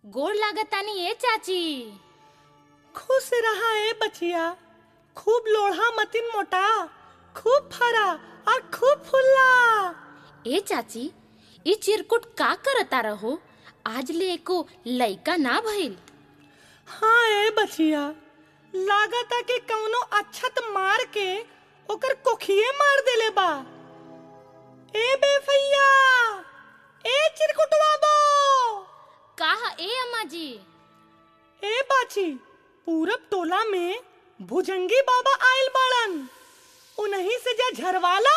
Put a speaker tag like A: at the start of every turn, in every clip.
A: गोड़ लागतानी ए चाची
B: खुश रहा ए बचिया खूब लोढ़ा मतिन मोटा खूब फरा और खूब फुल्ला
A: ए चाची ई चिरकुट का करता रहो आज ले एको लइका ना भइल
B: हाँ ए बचिया लागता कि कौनो अच्छत मार के ओकर कोखिए मार देले बा ए बेफैया ए चिरकुटवा बो
A: काहा ए अम्मा जी
B: ए बाची पूरब टोला में भुजंगी बाबा आयल बाड़न उन्हीं से जा झरवाला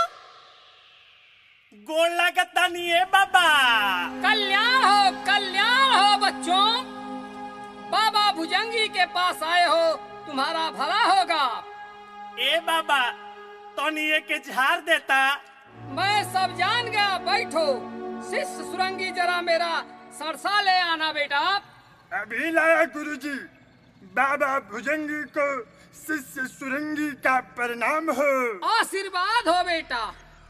C: गोड़ लागता नहीं है बाबा
D: कल्याण हो कल्याण हो बच्चों बाबा भुजंगी के पास आए हो तुम्हारा भला होगा
C: ए बाबा तोनिए के झाड़ देता
D: मैं सब जान गया बैठो शिष्य सुरंगी जरा मेरा सरसा ले आना बेटा
E: अभी लाया गुरुजी बाबा भुजंगी को शिष्य सुरंगी का प्रणाम हो
D: आशीर्वाद हो बेटा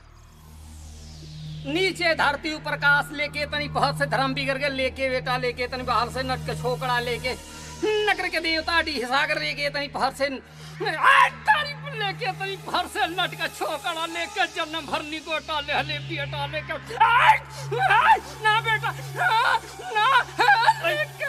D: नीचे धरती ऊपर काश लेके तनी बहुत से धर्म बिगड़ के लेके बेटा लेके तनी बाहर से नट के छोकड़ा लेके नगर के देवता डी सागर लेके तनी बाहर से आ, तारीफ लेके तनी बाहर से नट का छोकड़ा लेके जन्म भरनी गोटा ले ले बेटा लेके आ, आ, ना बेटा आ, ना आ, लेके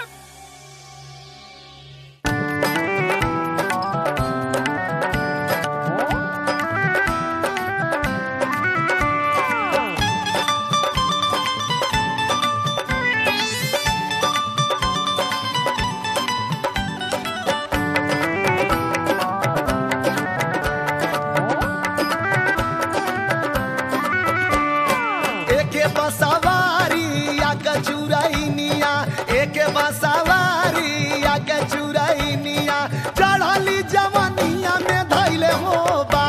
F: एके बसवारी या कचुरैनिया एके बसवारी या कचुरैनिया चढ़ली जवनिया में धैले हो बा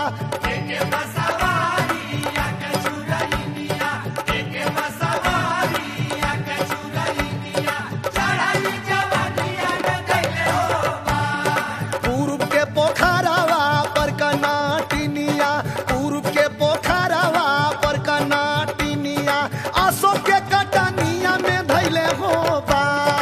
F: पूर्व के पोखरवा पर कनाटिनिया पूर्व के पोखरवा पर कनाटिनिया आसो के कटनिया में धैले हो बा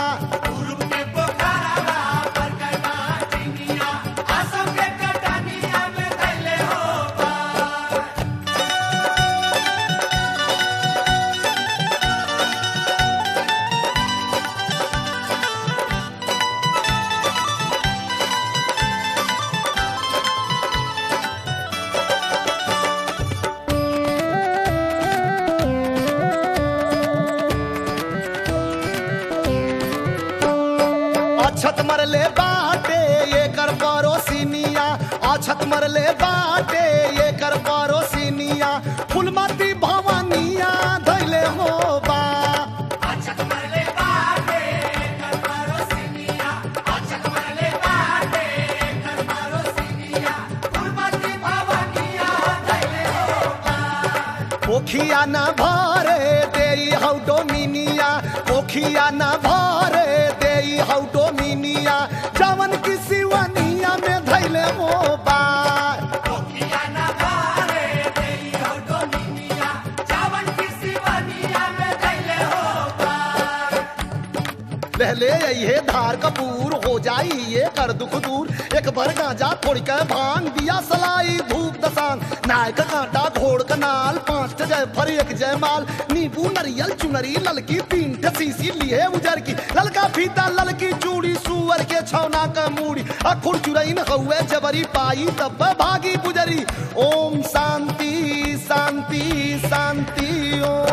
F: अछत मरले बाटे ये कर परोसिनिया अछत मरले बाटे ये कर परोसिनिया फुलमती भवानिया धैले हो बा पोखिया न भरे देई हौ डोमिनिया पोखिया न भरे देई हौ डोमिनिया जवन की सिवनिया में धैले हो बा पहले ये धार कपूर हो जाई ये कर दुख दूर एक भर गांजा थोड़ी के भांग दिया सलाई धूप दसान नायक कांटा घोड़ कनाल पांच ठे जय फर एक जय माल नींबू नरियल चुनरी ललकी तीन ठे सीसी लिए उजर की ललका फीता ललकी चूड़ी सुअर के छौना का मूड़ी अखुर चुरई न हउए जबरी पाई तब भागी पुजरी ओम शांति शांति शांति ओम